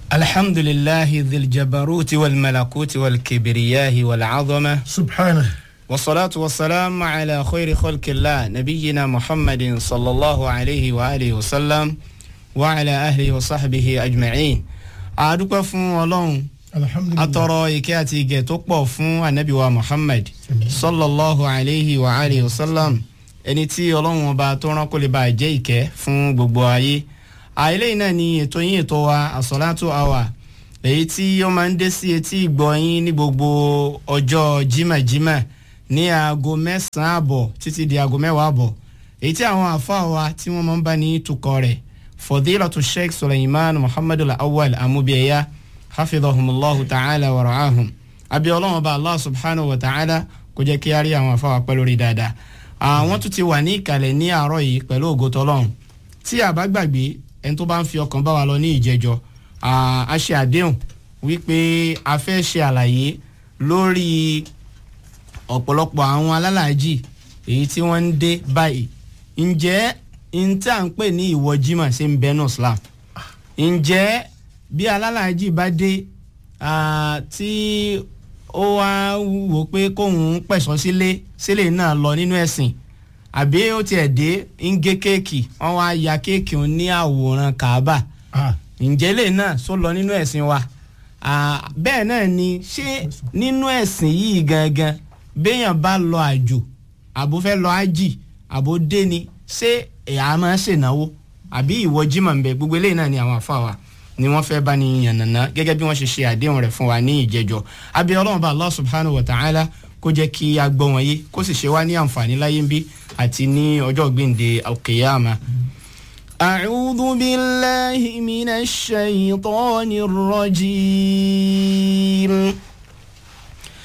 الحمد لله ذي الجبروت والملكوت والكبرياء والعظمة سبحانه والصلاة والسلام على خير خلق الله نبينا محمد صلى الله عليه وآله وسلم وعلى أهله وصحبه أجمعين أدوك فون ولون الحمد لله atọrọ ìkẹ́ àti ìgẹ̀ tó pọ̀ fún anabi wa muhammad sallallahu alayhi wa alayhi wa sallam ẹni tí ọlọ́run ọba tó rán kó lè bá jẹ́ ìkẹ́ fún gbogbo ayé àìlẹ́yìn náà ni ètò yín ètò wa àsọ̀látò àwà èyí tí ó máa ń dé sí etí ìgbọ́ yín ní gbogbo ọjọ́ jimajima ní aago mẹ́sàn-án àbọ̀ títí di aago mẹ́wàá àbọ̀ èyí tí àwọn àfáà wa tí wọ́n máa ń bá ní tukọ̀ rẹ̀ fọdílàtú sheikh suleiman muhammadu awal amúbíyẹyà hafidhahumullahu ta'ala wa ra'ahum abi ọlọ́run ọba allah subhanahu wa ta'ala kó jẹ́ kí a rí àwọn afáwà pẹ́ lórí dáadáa àwọn tún ti wà ní ìkàlẹ̀ ní àárọ̀ yìí pẹ̀lú ògo tọlọ́run tí a bá gbàgbé ẹni tó bá ń fi ọkàn bá wa lọ ní ìjẹjọ a ṣe àdéhùn wípé a fẹ́ ṣe àlàyé lórí ọ̀pọ̀lọpọ̀ àwọn alálàájì èyí tí wọ́n ń dé báyìí ǹjẹ́ n tí à ń pè ní ìwọ jimá ṣe ń bẹ́nu islam ǹjẹ́ bí alálàájì bá dé tí ó wá wò pé kóun pẹ̀sọ́ sílé sílé náà lọ nínú ẹ̀sìn àbí ó tiẹ̀ dé ń gé kéèkì wọ́n wá ya kéèkì òun ní àwòrán kàábà ǹjẹ́ lè náà só lọ nínú ẹ̀sìn wa bẹ́ẹ̀ náà ni ṣé nínú ẹ̀sìn yìí gangan béèyàn bá lọ àjò àbó fẹ́ lọ ájì àbó dé ni ṣé ẹ̀yà máa ṣènáwó àbí ìwọ jimá ń bẹ gbogbo eléyìí náà ni àwọn àfa wa ni wọ́n fẹ́ bá ní yànnàná gẹ́gẹ́ bí wọ́n ṣe ṣe àdéhùn rẹ̀ fún wa ní ìjẹjọ́ abẹ́ ọlọ́run bá allah subhanahu wa ta'ala kó jẹ́ kí a gbọ́ wọn yé kó sì ṣe wá ní àǹfààní láyé ń bí àti ní ọjọ́ gbìndé alkiyama. أعوذ بالله من الشيطان الرجيم